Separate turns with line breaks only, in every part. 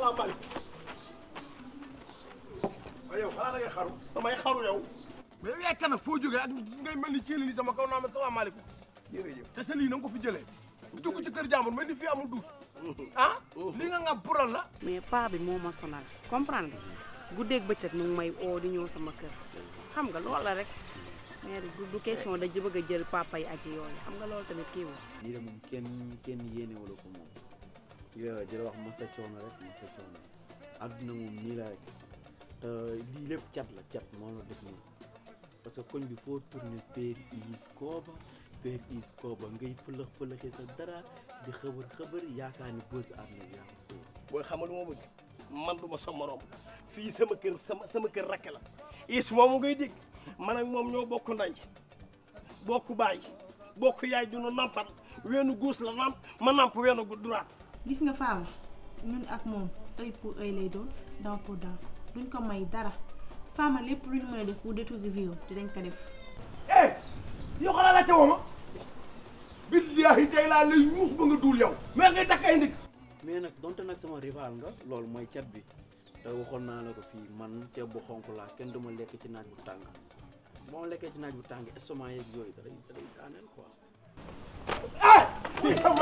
salaamaaleykum waaye yow xanaa da ngay xaru damay xaru yow mais yow yaay kan nag foo jógee ak ngay mel ni ceeli ni sama kaw naa ma salaamaaleykum jërëjëf te sa lii na nga ko fi jëlee di dugg ci kër jàmbur mais ni fii amul duus ah li nga nga pural la
mais paa bi moo ma sonal comprendre nga guddeeg bëccëg mu ngi may oo di ñëw sama kër xam nga loolu la rek mais du du question da ji bëgg a jël papa yi aji yooyu xam nga loolu tamit kii woo
lii de moom kenn kenn yéene wala ko moom yo jëla wax masa coono rek masa coono àdduna moom nii la rek te lii lépp cat la cat moo la def nii parce que koñ bi foo tourné péer is kooba péer is kooba ngay fëlëx fëlëxee sa dara di xëbër xëbër yaakaar ni bës am na yaa ko
booy xamal moo bëgg man du ma sa morom fii sama kër sama sama kër rakk la is moomu ngay dégg man ak moom ñoo bokk ndey bokk baay bokk yaay dunu nampal weenu guus la namp ma namp weenu gu droite
gis nga Fama ñun ak moom œil pour œil lay doon dent pour dent duñ ko may dara Fama lépp lu ñu mën a def pour détruire vie dinañ ko def.
eh yow xanaa laajte woo ma billahi tey laa lay muus ba nga duul yow mais ngay takk ay ndig
mais nag donte nag sama rival nga loolu mooy cat bi te waxoon naa la ko fii man ceeb bu xonk laa kenn du ma lekk ci naaj bu tàng boo ma lekkee ci naaj bu tàng estomac yeeg yooyu da day da day daaneel quoi.
ah kii sama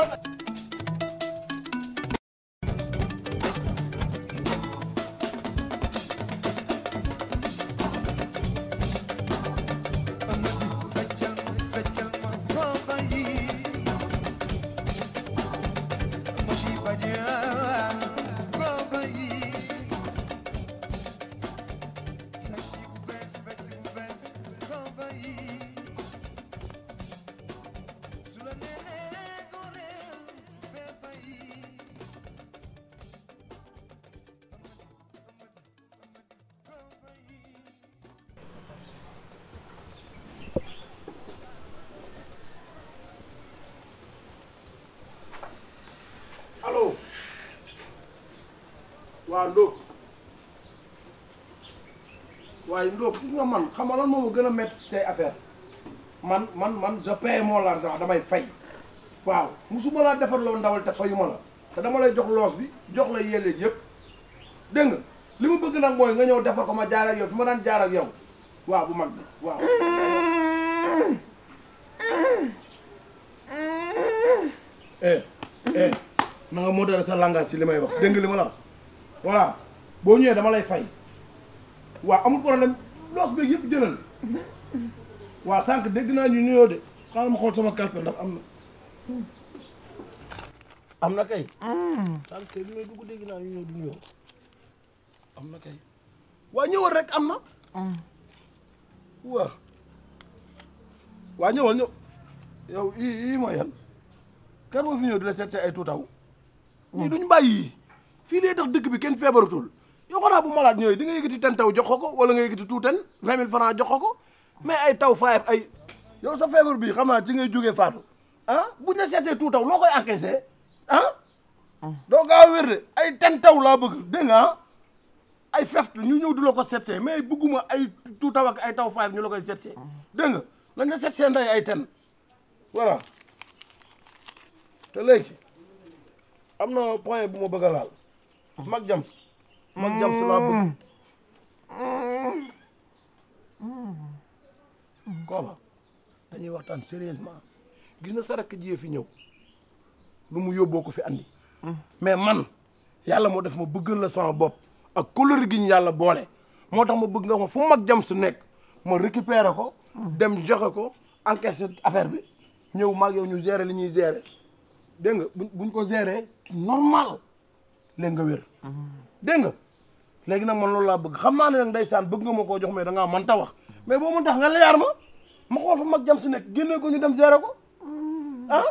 allo waaw Ndoof waaye Ndoof gis nga man xam nga lan moo ma gën a métti ci say affaire man man man je paie mon l'argent damay fay waaw musuma laa defar loo ndawal te fayuma la te dama lay jox loos bi jox la yelleeg yëpp dégg nga li ma bëgg nag mooy nga ñëw defar ko ma jaar ak yow fi ma daan jaar ak yow waaw bu mag bi waaw. eh eh na nga modéré sa langage ci li may wax dégg nga li ma la wax voilà boo ñëwee dama lay fay waaw amul problème loos beeg yëpp jëlal waaw sànq dégg naa ñu nuyoo de xaaral ma xool sama calpe ndax am na am na kay sànq kay bi may dugg dégg naa ñu ñëw du nuyoo am na kay waa ñëwal rek am na waa waa ñëwal ñëw yow i ii mooy yan kan moo fi ñëw di la seet si ay tuutaw ñii duñ bàyyi yi fii lay tax dëkk bi kenn feebaratul yow xanaa bu malade ñëwee di nga yëkkati ten taw jox ko ko wala nga yëkkati tuuten vingt mille francs jox ko ko mais ay taw faayef ay yow sa feebar bii xam naa ci ngay jógee faatu ah buñ la seetee tuutaw loo koy encaissé ah doo gaaw wér de ay ten taw laa bëgg dégg nga ah ay feft ñu ñëw di la ko seetsee mais bëgguma ay tuutaw ak ay taw faayef ñu la koy seetsee dégg nga lañ la seetsee nday ay ten voilà te léegi am na point bu ma bëgg a laal mag jams mag jams laa bëgg kooba dañuy waxtaan sérieusement gis na sa rakk jiyee fi ñëw lu mu yóbboo ko fi andi mais man yàlla moo def ma bëggal la sama bopp ak couleur gi ñu yàlla boole moo tax ma bëgg nga ma fu mag jams nekk ma récupérer ko dem joxe ko encaisser affaire bi ñëw maag yow ñu gérer li ñuy gérer dégg nga buñ buñ ko gérer normal léegi nga wér dégg nga léegi nag man loolu laa bëgg xam naa ne nag ndeysaan bëgg nga ma koo jox mais da ngaa mën ta wax mais boo mën tax nga leyaar ma ma xool fa mag jam si nekk génne ko ñu dem gérer ko ah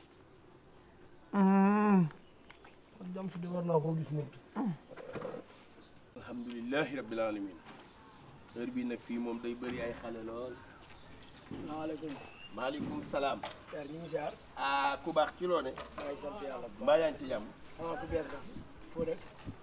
mag jam si di war naa koo gis moom alhamdulilahi rabbil alamin heure bii nag fii moom day bëri ay xale lool
salaamaaleykum
maaleykum salaam
père ñu ngi siyaar
ah ku baax ci loo ne
maa ngi sant yàlla bu
mbaa yaa ngi ci jàmm
baax ah ku bees nga foo dëkk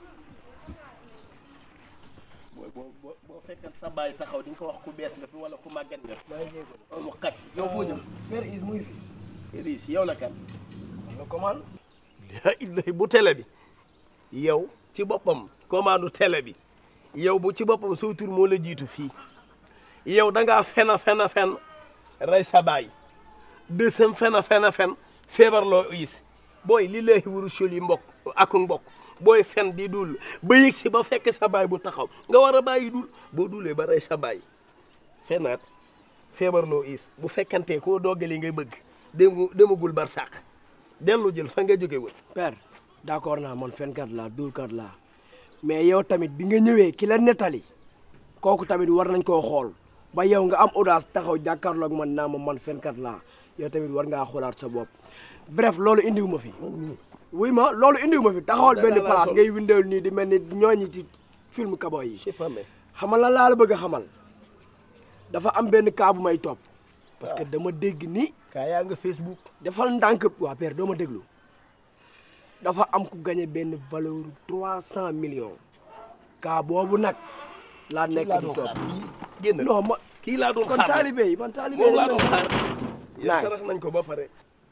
boo boo boo boo fekkal sa baay taxaw di nga ko wax ku bees nga fi wala ku màggat nga fi
maa ngi jéego
mu xacc yow foo jëm
père is muy fi
riis yow la kan
la commande
la illahi bu télé bi yow ci boppam commande télé bi yow bu ci boppam soo tur moo la jiitu fii yow da ngaa fen a fen a fen rey sa baay deuxième fen a fen a fen feebar loo is booy li lay wuru sul yi mbokk ak mbokk booy fen di dul ba yëg si ba fekk sa baay bu taxaw nga war a bàyyi dul boo dulee ba rey sa baay fenaat feebar loo is bu fekkantee koo doggali ngay bëgg dem demagul bar sàq dellu jël fa nga jóge wul
père d'accord naa man fenkat laa dóorkat laa mais yow tamit bi nga ñëwee ki la nettali kooku tamit war nañ koo xool ba yow nga am audace taxaw jàkkaarloog man naa ma man fenkat laa yow tamit war ngaa xoolaat sa bopp bref loolu indiwu ma fi wuy ma loolu indiwu ma fi taxawal benn
Dara laa
place
sol.
ngay windeel nii di mel ni ñooñi ci film kaboy yi
je sais pas mais
xamal la laa la bëgg a xamal dafa am benn cas bu may topp parce que dama dégg ni
kaa yaa nga Facebook
defal ndànk waa père doo ma déglu dafa am ku gagné benn valeur trois cent millions cas boobu nag laa nekk
laa
di
doon
topp
xaar kii génn
non ma
kii laa doon
kon
xaar
taalibe yi man taalibe
moom
yi
laa
lañ
doon
may-
xaar yéen
Nice.
sarax nañ ko ba pare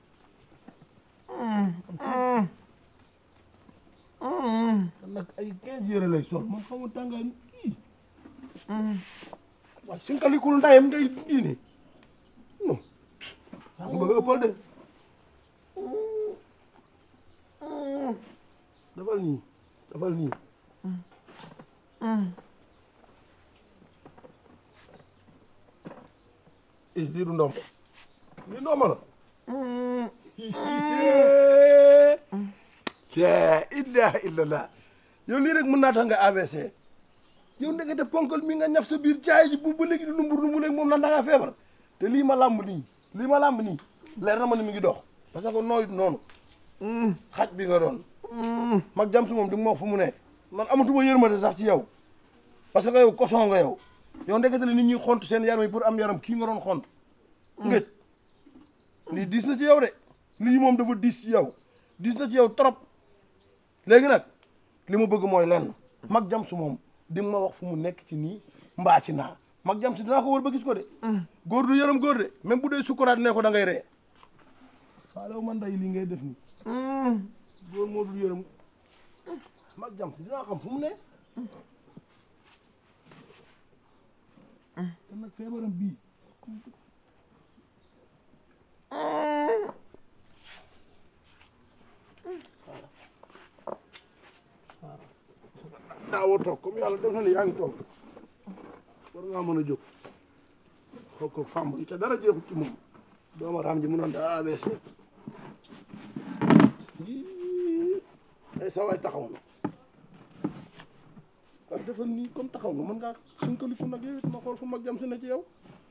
nag ay quinze heures lay sol man xamu tàngaay ni kii waaye sinkalikul ndayam ngay diine non nga bëgg a ëppal de dafal nii dafal nii eh lii du ndomb lii ndomb la la ilaha illallah yow lii rek mën naa tax nga AVC yow ndekete ponkal mi nga ñaf sa biir caay ji bu ba léegi di numbur numbur léegi moom nan da ngaa feebar te lii ma làmb nii lii ma làmb nii leer na ma ne mi ngi dox parce que nooyut noonu xaj bi nga doon mag jam si moom di nga ma wax fu mu nekk man amatuma yërmande sax ci yow parce que yow koson nga yow yow ndekete la nit ñuy xont seen yaram yi pour am yaram kii nga doon xont ngëj lii diis na ci yow de lii moom dafa diis ci yow diis na ci yow trop léegi nag li ma bëgg mooy lenn mag jam su moom di nga ma wax fu mu nekk ci nii mbaa ci naa mag jam si dinaa ko wër ba gis ko de góor du yërëm góor de même bu dee sukkuraat ne ko da ngay ree faalew man day li ngay def nii góor moo dul yërëm mag jam si dinaa xam fu mu ne te nag feebaram bii daawoo toog comme yàlla def na ne yaa ngi toog war ngaa mën a jóg xool ko fàmm yi te dara jeexut ci moom dooma raam ji mu noon daa AVC yii ay sa waay taxaw na waaw defal nii comme taxaw nga mën ngaa sunkaliku nag yow it ma xool fu mag jam si ne ci yow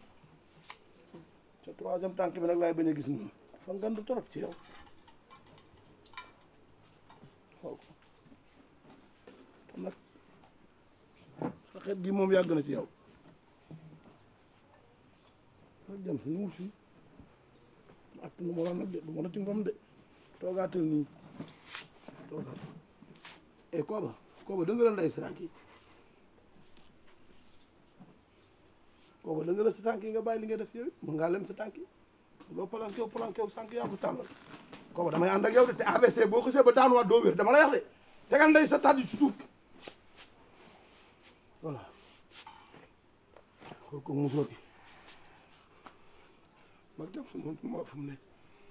sa troisième tànk bi nag laay bañ a gis nii fa ngand trop ci yow xool ko te nag sa xet gi moom yàgg na ci yow mag jam si ñëwul fii ak nu ma la nag de du ma la ci ngom de toogaatal nii toogaatal e kooba kooba da nga la nday si tànk yi kooba da nga la si tànk yi nga bàyyi li nga def yow it mën ngaa lem sa tànk yi loo palankew palankew sànq yaa ko tàllal kooba damay ànd ak yow de te ABC boo xasee ba daanuwaat doo wér dama lay wax de tegal nday sa tàddi ci suuf voilà xool ko musóor bi mag jam si moom moo fu mu nekk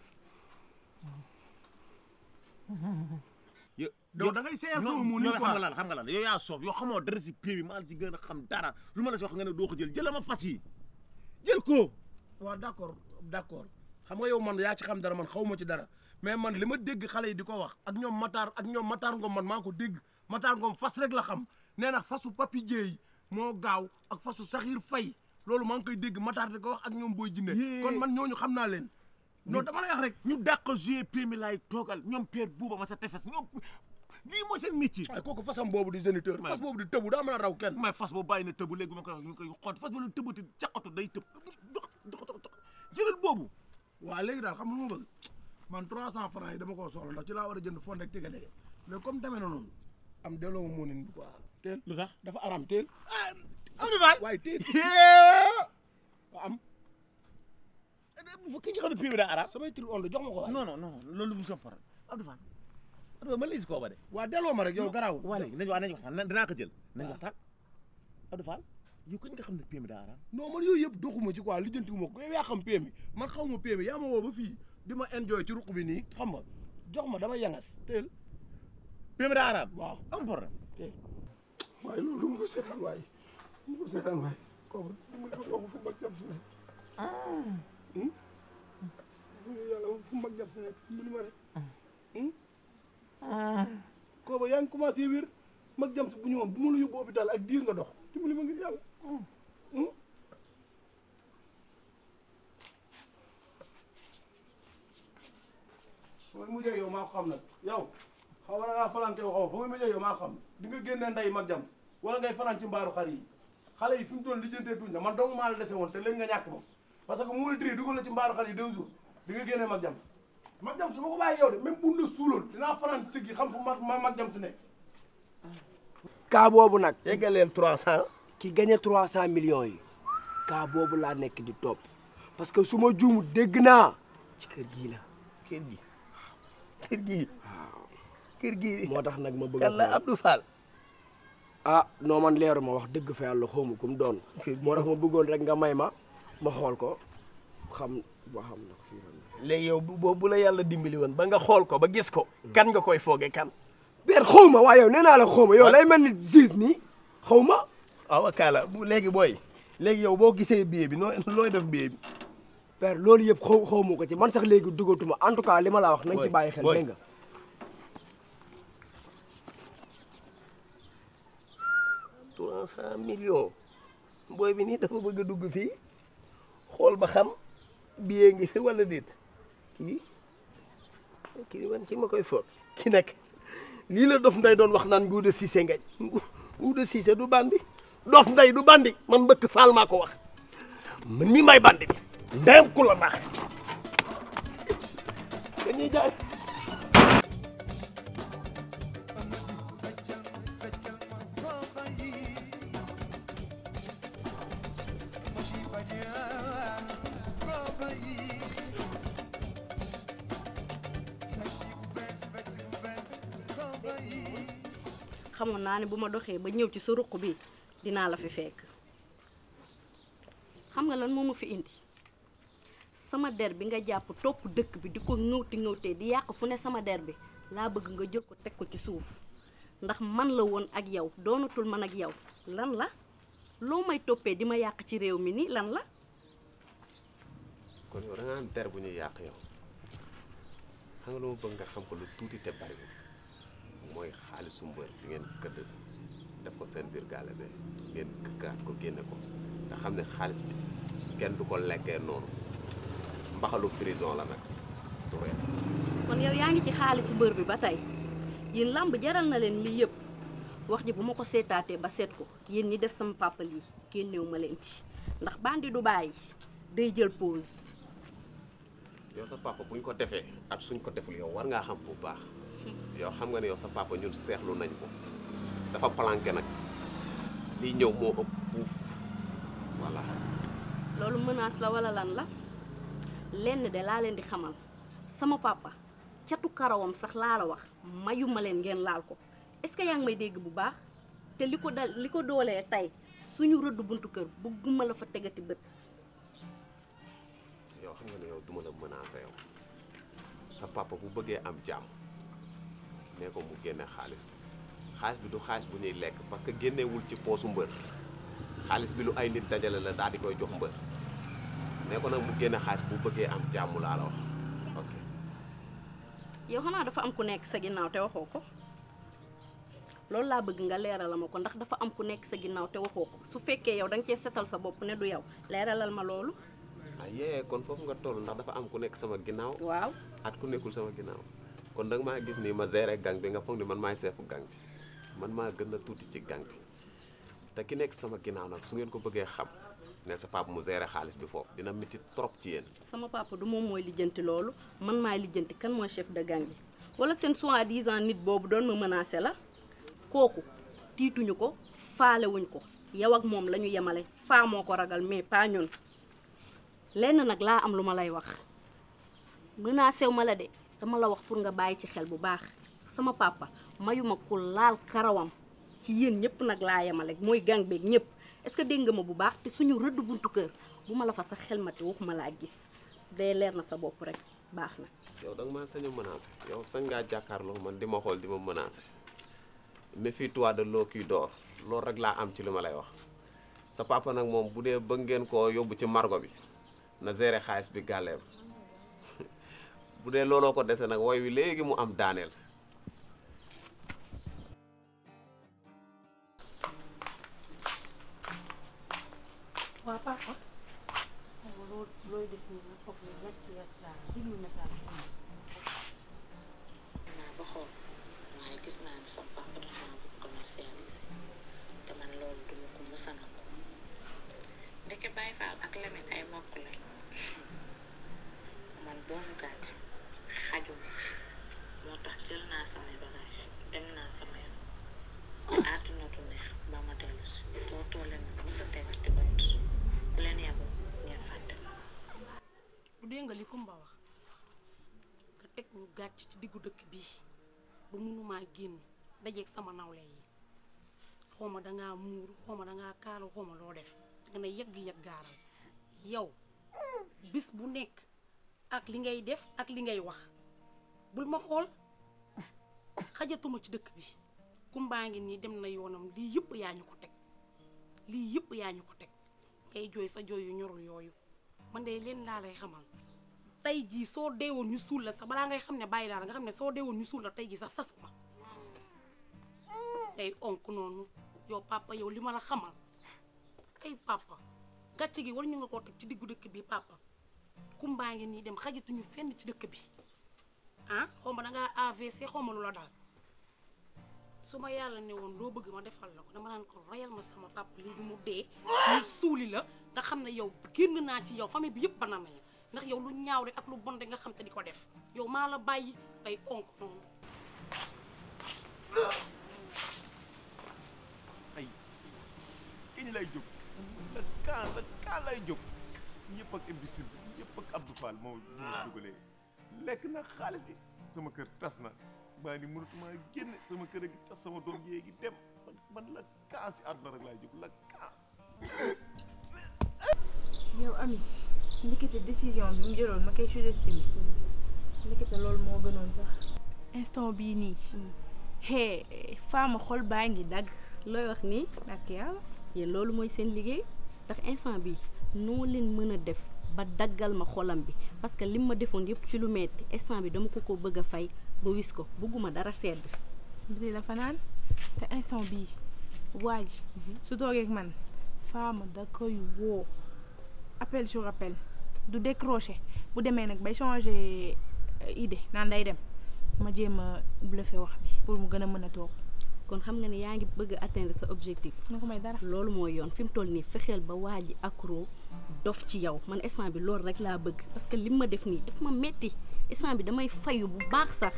yow da ngay seeyal sama mu ni xam nga lan xam nga lan yow yaa soof yow xamoo dara si pii bi maa la ci gën a xam dara lu ma la si wax nga ne doo ko jël jëlal ma fas yi jël ko
waaw d' accord d' accord xam nga yow man yaa ci xam dara man xaw ma ci dara mais man li ma dégg xale yi di ko wax ak ñoom Matar ak ñoom Matar Ngom man maa ko dégg Matar Ngom fas rek la xam nee na fasu papi jéey moo gaaw ak fasu saxiir fay loolu maa ngi koy dégg Matar di ko wax ak ñoom booy jinne
Yee.
kon man ñooñu xam naa leen non dama lay wax rek
ñu dàq jouer pii mi laay toogal ñoom père buuba ma sa tefes ñoom lii mooy seen métier
waaye kooku fasam boobu di géniteur fas boobu di tëbu daa mën a raw kenn
may fas boobu bàyyi na tëbu léegi ma koy wax ñu koy xont fas boobu tëbati caqatu day tëb jëlal boobu
waaw léegi daal xam nga lu ma bëgg man 300 francs yi dama koo soxla ndax ci laa war a jënd fonde ak tege dege mais comme demee na noonu am delloo ma moonin bi quoi teel
lu tax
dafa aram teel
am na faal
waaye teel waa am
bu ki nga xam ne pii bi daa arab
samay tri onde jox ma ko waaye
non non non loolu mu soppar Abdou Fall Abdou man lay si kooba de
waa delloo ma rek yow garaawul
waa léegi nañ waa nañ waxtaan dinaa ko jël nañ waxtaan Abdou Fall yow kañ nga xam ne PMI daa araam
non man yooyu yëpp doxuma ci quoi lijjanti ma ko yow yaa xam PMI man xaw ma PMI yaa ma woo ba fii di ma enjoy ci ruq bi nii xam nga jox ma dama yangas teel
PMI daa araam
waaw
am problème
teel waaye loolu du ma ko seetaan waaye du ma ko seetaan waaye kooku du ma ko yokk fu mag jàpp si nekk yàlla fu mag jàpp si nekk mu ni ma rek kooba yaa ngi commencé wér mag jam si bu ñëwoon bu ma la yóbbu hôpital ak diir nga dox dimbali ma ngir yàlla fa muy mujjee yow maa ko xam nag yow xaw ma na ngaa falanke xaw fa muy mujjee yow maa ko xam di nga génnee nday mag jam wala ngay fanaan ci mbaaru xar yi xale yi fi mu toll lijjantee tuñ la man dong maa la dese woon te léegi nga ñàkk moom parce que mu la diri dugal la ci mbaaru xar yi deux jours di nga génnee mag jam mag jam su ma ko bàyyi yow de même bu la suuloon dinaa fanaan ci sëg yi xam fu mag ma mag jam si nekk
cas boobu nag
yeggaleel trois cent
ki gagné trois cent millions yi cas boobu laa nekk di topp parce que su ma juumu dégg naa ci kër gii la
kër gi kër gi kër gi
moo tax nag ma bëgg a
yàlla
xool.
Abdou Fall
ah non man leeru ma wax dëgg fa yàlla xawma ku mu doon moo tax ma bëggoon rek nga may ma ma xool ko xam ba xam nag fii la
léegi yow bu boobu bu la yàlla dimbali woon ba nga xool ko ba gis ko kan nga koy fooge kan
ber xaw ma waaye yow nee naa la xaw ma yow lay mel ni gis nii xaw ma
waaw kaala bu léegi booy léegi yow boo gisee billet bi noo looy def billet bi
père loolu yëpp xaw xaw ma ko ci man sax léegi dugatuma en tout cas li ma la wax nañ ci
Boy,
bàyyi xel
boy.
dégg nga
trois cent millions booy bi nii dafa bëgg a dugg fii xool ba xam billet ngi fi wala déet kii kii man ci ma koy foog ki nag lii la dof nday doon wax naan nguuda siise ngañ nguuda siise du bandi dof nday du bandi man mbëkk faal maa ko wax man ni may bandi bi ndeyam ku la nax dañuy jaay
xamoon naa ne bu ma doxee ba ñëw ci sa ruq bi dinaa la fi fekk xam nga lan moo ma fi indi sama der bi nga jàpp topp dëkk bi di ko ŋëwti ŋëwtee di yàq fu ne sama der bi laa bëgg nga jël ko teg ko ci suuf ndax man la woon ak yow doonatul man ak yow lan la loo may toppee di ma yàq ci réew mi nii lan la
kon yow da nga am der bu ñuy yàq yow xam nga lu ma bëgg nga xam ko lu tuuti te bariwul mooy xaalisu mbër bi ngeen këdd def ko seen biir gaale be ngeen këkkaat ko génne ko nga xam ne xaalis bi kenn du ko lekkee noonu mbaxalu prison la nag du rees
kon yow yaa ngi ci xaalisu mbër bi ba tey yéen làmb jaral na leen lii yëpp wax ji bu ma ko seetaatee ba seet ko yéen ñi def sama papa lii génnew ma leen ci ndax bandi du bàyyi day jël pause
yow sa papa buñ ko defee ak suñ ko deful yow war ngaa xam bu baax yow xam nga ne yow sa papa ñun seexlu nañ ko dafa planqué nag lii ñëw moo ëpp fuuf voilà
loolu menace la wala lan la lenn de laa leen di xamal sama papa catu karawam sax laa la wax mayuma leen ngeen laal ko est-ce que yaa ngi may dégg bu baax te li ko dal li ko doolee tey suñu rëdd buntu kër bëgguma la fa tegati bët
yow xam nga ne yow duma la menacé yow sa papa bu bëggee am jàmm nee ko mu génne xaalis bi xaalis bi du xaalis bu ñuy lekk parce que génnewul ci poosu mbër xaalis bi lu ay nit dajale la daal di koy jox mbër nee ko nag mu génne xaalis bu bëggee am jàmm laa la wax ok
yow xanaa dafa am ku nekk sa ginnaaw te waxoo ko loolu laa bëgg nga leeralal ma ko ndax dafa am ku nekk sa ginnaaw te waxoo ko su fekkee yow da nga cee setal sa bopp ne du yow leeralal ma loolu
ah yee kon foofu nga toll ndax dafa am ku nekk sama ginnaaw
waaw
at ku nekkul sama ginnaaw kon da nga maa gis nii ma géré gang bi nga foog ni man maay seefu gang bi man maa gën a tuuti ci gang bi te ki nekk sama ginnaaw nag su ngeen ko bëggee xam neen sa papa mu géré xaalis bi foofu dina métti trop ci yéen
sama papa du moom mooy lijjanti loolu man maay lijjanti kan mooy chef de gang bi wala seen soi-disant nit boobu doon ma menacé la kooku tiituñu ko faalewuñ ko yow ak moom la ñu yemale faa moo ko ragal mais pas ñun lenn nag laa am lu ma lay wax menacé wu ma la de dama la wax pour nga bàyyi ci xel bu baax sama papa mayuma ku laal karawam ci yéen ñëpp nag laa yemale mooy gang beeg ñëpp est-ce que dégg nga ma bu baax te suñu rëdd buntu kër bu ma la fa sax xelmati waxuma laa gis day leer na sa bopp rek baax na
yow da nga maa sañ a menacé yow sañ ngaa jàkkaarloo man di ma xool di ma menacé méfie-toi de l'eau qui dort loolu rek laa am ci li ma lay wax sa papa nag moom bu dee bëgg ngeen koo yóbbu ci margo bi na gérer xaalis bi gàlleem bu dee looloo ko dese nag woy wi léegi mu am daaneel
waa papa loo looy def nii nga foog ne gàcc yàlla diglu message bi
naa ba xool waaye gis naa ne sa papa dafa maa bëgg commercialisé te man loolu duma ko mësa na ko ndeke Baye Fall ak Lamine ay mbokk lañ man doomu gàtt xajuma ci moo tax jël naa samay bagage dem naa sama yoon àdduna du neex ba ma dellu si soo toolee ma mësa tegati bët bu leen yaboo ngeen fàtte ma
bu dee nga li Kumba wax nga teg ñu gàcc ci diggu dëkk bii ba mënumaa génn dajeeg sama nawle yi xawma dangaa muuru xawma dangaa kaalu xawma loo def nga ne yegg-yegg gaaral yow bis bu nekk ak li ngay def ak li ngay wax bul ma xool xajatuma ci dëkk bi kumbaa ngi nii dem na yoonam lii yëpp yaa ñu ko teg lii yëpp yaa ñu ko teg ngay jooy sa jooy yu ñorul yooyu man de leen laa lay xamal tey jii soo deewoon ñu suul la sax balaa ngay xam ne bàyyi daal nga xam ne soo deewoon ñu suul la tey jii sax safuma tey onk noonu yow papa yow li ma la xamal ay papa gàcce gi war ñu nga koo teg ci diggu dëkk bi papa kumbaa ngi nii dem xajatuñu fenn ci dëkk bi ah xaw ma dangaa AVC xaw ma lu la daal su ma yàlla ne woon loo bëgg ma defal la ko dama naan ko rayal ma sama papa léegi mu dee ñu suuli la nga xam ne yow génn naa ci yow famille bi yëpp ba nañ la ndax yow lu ñaaw rek ak lu bon rek nga xam te di ko def yow maa la bàyyi tey onk noonu
ay kañ lay jóg la kaan la kaan lay jóg ñëpp ak imbécile bi ñëpp ak Abdou Fall moo ñu ma dugalee lekk na xaalis bi sama kër tas na maa ni mënatuma génn sama kër a gi tas sama doom yee gi dem man man la kaan si àdduna rek laay jóg la kaan
yow ami ndekete décision bi mu jëloon ma koy sous-estimé ndekete loolu moo gënoon sax instant bii nii hee faama xol baa ngi dagg
looy wax nii
ak yàlla
yéen loolu mooy seen liggéey ndax instant bi noo leen mën a def ba daggal ma xolam bi parce que lim ma defoon yëpp ci lu metti instant bi dama ko ko bëgg a fay ba wis ko bëgguma dara sedd
biti la fanaan te instant bii waa ji su toogee ak man faama da koy woo appel sur appel du décrocher bu demee nag bay changer idée naan day dem ma jéem a bluffé wax bi pour mu gën a mën a toog
kon xam nga ne yaa ngi bëgg a atteindre sa objectif
na ko may dara
loolu mooy yoon fi mu toll nii fexeel ba waa ji accro dof ci yow man instant bi loolu rek laa bëgg parce que li ma def nii daf ma metti instant bi damay fayu bu baax sax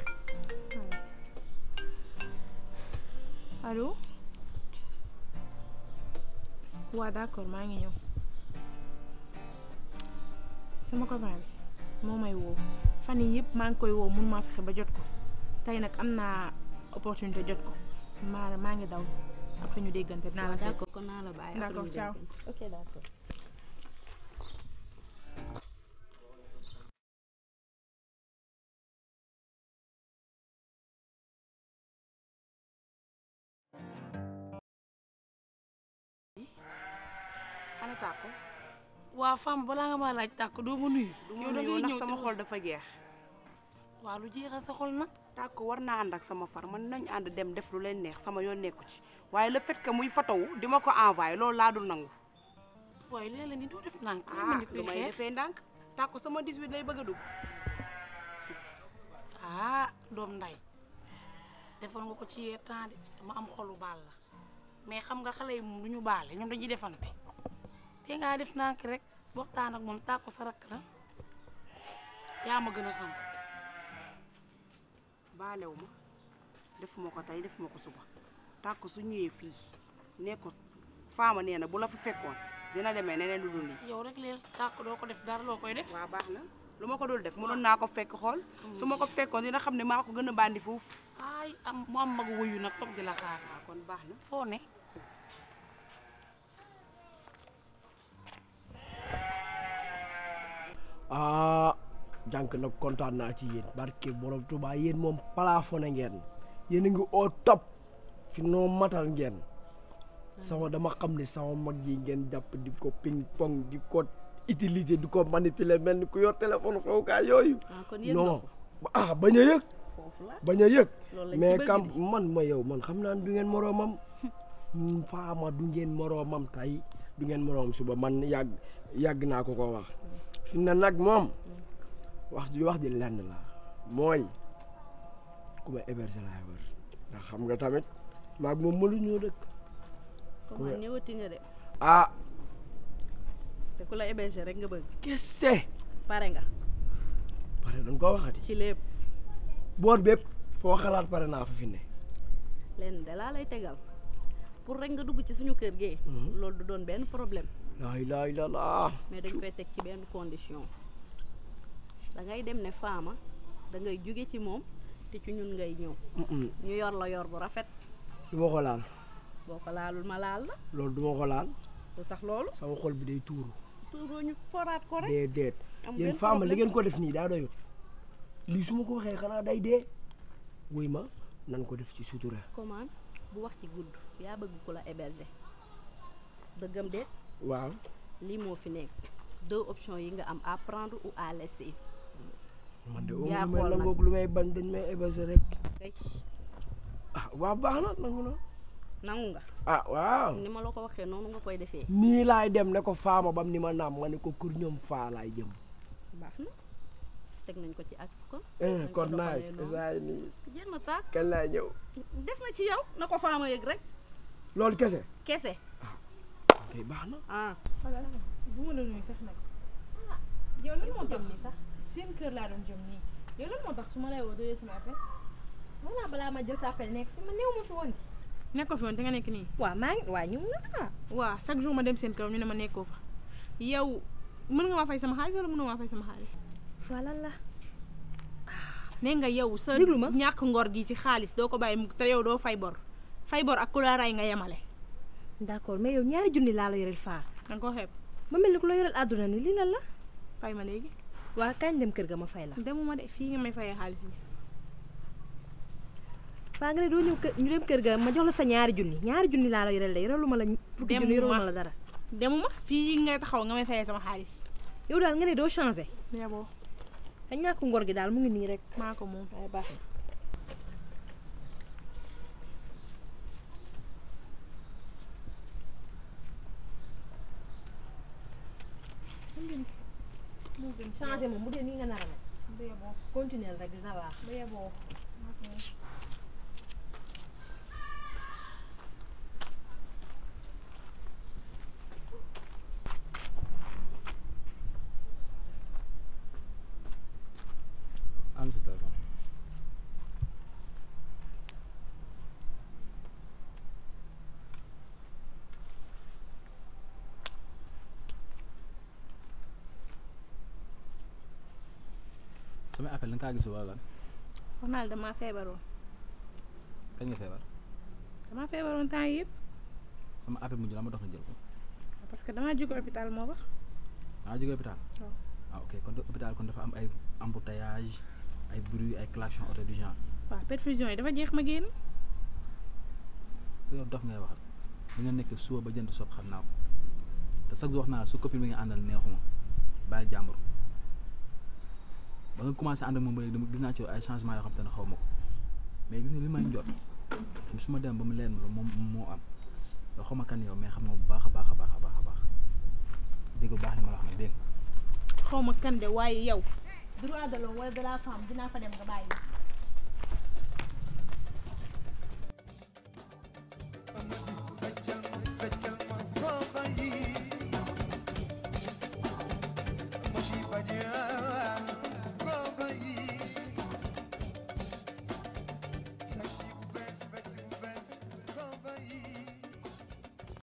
allo waa d'accord maa ngi ñëw sama copain bi moo may woo fan yii yëpp maa ngi koy woo mun maa fexe ba jot ko tey nag am naa opportunité jot ko maa maa ngi daw après ñu déggante dinaa la seet
d'accord kon naa la bàyyi après
D'accord,
ñu
ciao.
déggante. ok d'accord
ana tàkko waa femme balaa nga ma laaj tàkko doo ma nuyu yow da ngay
ndax
ñëw
sama
te-
xol dafa jeex
waa lu jeexal sa xol nag
tàkk war naa ànd ak sama far man nañ ànd dem def lu leen neex sama yoon nekku ci waaye le fait que muy fotowu di ma ko envoyé loolu laa dul nangu
waaye léeg-léeg ni doo def nànk
ah lu may defee ndànk tàkk sama 18 lay bëgg a dugg
ah doom nday defal nga ko ci yee temps de dama am xolu baal la mais xam nga xale yi moom du ñu baale ñoom dañuy defante te ngaa def nànk rek waxtaan ak moom tàkko sa rakk la yaa ma gën a xam
baalewu ma defuma ko tey defuma ko suba tàkk su ñëwee fii ne ko faama nee na bu la fa fekkoon dina demee neneen lu dul lii
yow rek leen tàkk doo ko def dara loo koy def
waa baax na lu ma ko dul def mënoon naa ko fekk xool su ma ko fekkoon dina xam ne maa ko gën a bandi foofu
ay am mu am mag wuyu nag toog di la xaar
waaw kon baax na
foo ne
ah jànk nag kontaan naa ci yéen barke borom Tuubaa yéen moom plafonné ngeen yéen a ngi au top fi noo matal ngeen sama dama xam ne sama mag yi ngeen jàpp di ko ping pong di ko utiliser di ko manipuler mel ni ku yor téléphone xawukaay yooyu
ah kon yëg nga
non
ko
ah bañ a yëg
foofu la
bañ a yëg
loolu lañ ci
mais
bëgg
kam
di.
man ma yow man xam naa ne du ngeen moroomam faama du ngeen moroomam tey du ngeen moroomam suba man yàgg yàgg naa ko ko wax fi ne nag moom wax ji wax ji lenn la mooy ku ma héberger laay wër ndax xam nga tamit maag moom mënu ñoo dëkk
comment ñëwati nga de
ah
te ku la héberger rek nga bëgg
kese
pare nga
pare dañ ko waxati
ci lépp
boor bépp foo xalaat pare naa fa fi ne
lenn de laa lay tegal pour rek nga dugg ci suñu kër gi loolu du doon benn problème
laa ilaaha illallaah
mais dañ koy teg ci benn condition da ngay dem ne faama da ngay jóge ci moom te ci ñun ngay ñëw ñu yor la yor bu rafet
du ma ko laal
boo ko laalul ma laal la
loolu du ma ko laal
lu tax loolu
sama xol bi day tuuru
tuuroo ñu foraat ko rek
déedéet
am
yéen
benn
faama li
problème.
ngeen ko def nii daa doyut lii su ma ko waxee xanaa day dee wuy ma nan ko def ci sutura
comment bu wax ci gudd yaa bëgg ku la héberger dëggam déet
waaw
lii moo fi nekk deux options yi nga am à prendre ou à laisser
man de
yaa
lu may
xool nag.
nangoog lu may bañ dañ may héberger rek
kay
ah waaw baax na nangu na
nangu nga
ah waaw
ni ma la ko waxee noonu nga koy defee
nii laay dem ne ko faama bam ni ma naam ma ne ko kur ñoom faa laay jëm
baax na teg nañ ko ci axe kon
eh
nañ ko
kon
doxalee
nice
noonu.
esaay nii
jeex na tàkk
kañ laay ñëw
def na ci yow na ko faama yëg rek
loolu kese
kese
kay baax na
ah
voilà bu ma la nuyu sax nag yow lan moo tax nii sax seen kër laa doon jëm nii yow lan moo tax su ma lay woo doyee sama appel
voilà balaa ma jël sa appel nekk fi ma néew ma fi woon di
nekkoo fi woon te nga nekk nii
waaw maa ngi waa ñu nga ah
waaw chaque jour ma dem seen kër ñu ne ma nekkoo fa yow mën nga maa fay sama xaalis wala mënoo maa fay sama xaalis
fa lan la
nee nga yow sa
Déglu ma.
ñàkk ngor gi ci xaalis doo ko bàyyi mukk te yow doo fay bor fay bor ak ku la ray nga yemale
d'accord mais yow ñaari junni laa la yoreel faa
danga ko xeeb
ma mel ni ku la yoreel àdduna ni lii lan la
fay ma léegi
waa kañ dem kër ga ma fay la
demuma de fii nga may fayee xaalis bi
faa nga ne doo ñëw kër ñu dem kër ga ma jox la sa ñaari junni ñaari junni laa la yoreel de yoreelu ma la fukki junni yoreelu ma la dara
demuma fii ngay taxaw nga may fayee sama xaalis
yow daal nga ne doo changé
yaboo
a ñàkk ngor gi daal mu ngi nii rek
maa ko moom
waaye baax na changé moom bu dee nii nga nar a mel
bu yaboo
continuer rek dina baax
bu yaboo
am si téléphone samay appel da nga kaa gisul wala lan
wax naa la damaa feebaroon
kañ nga feebar
damaa feebaroon temps yii yëpp
sama appel mujj la ma dox nga jël ko
parce que damaa jóge hôpital moo tax
ah jógee hôpital
waaw.
ah ok kon de- hôpital kon dafa am ay embouteillage ay bruit ay klaxon auto du genre
waaw perfusion yi dafa jeex ma génn
yow dof ngay waxal li nga nekk suba ba jënd sopp xam naa ko te chaque jour wax naa la su copine bi nga àndal neexuma bàyyi jàmbur ba nga commencé ànd ak moom ba léegi dama gis naa ci yow ay changement yoo xam te ne xaw ma ko mais gis nga li may jot su ma dem ba mu leen la moom moo am yoo xaw ma kan yow mais xam nga bu baax a baax a baax a baax a baax dégg bu baax li ma la wax nag dégg nga
xaw ma kan de waaye yow droit de l'homme wala de la femme dinaa fa dem nga bàyyi ma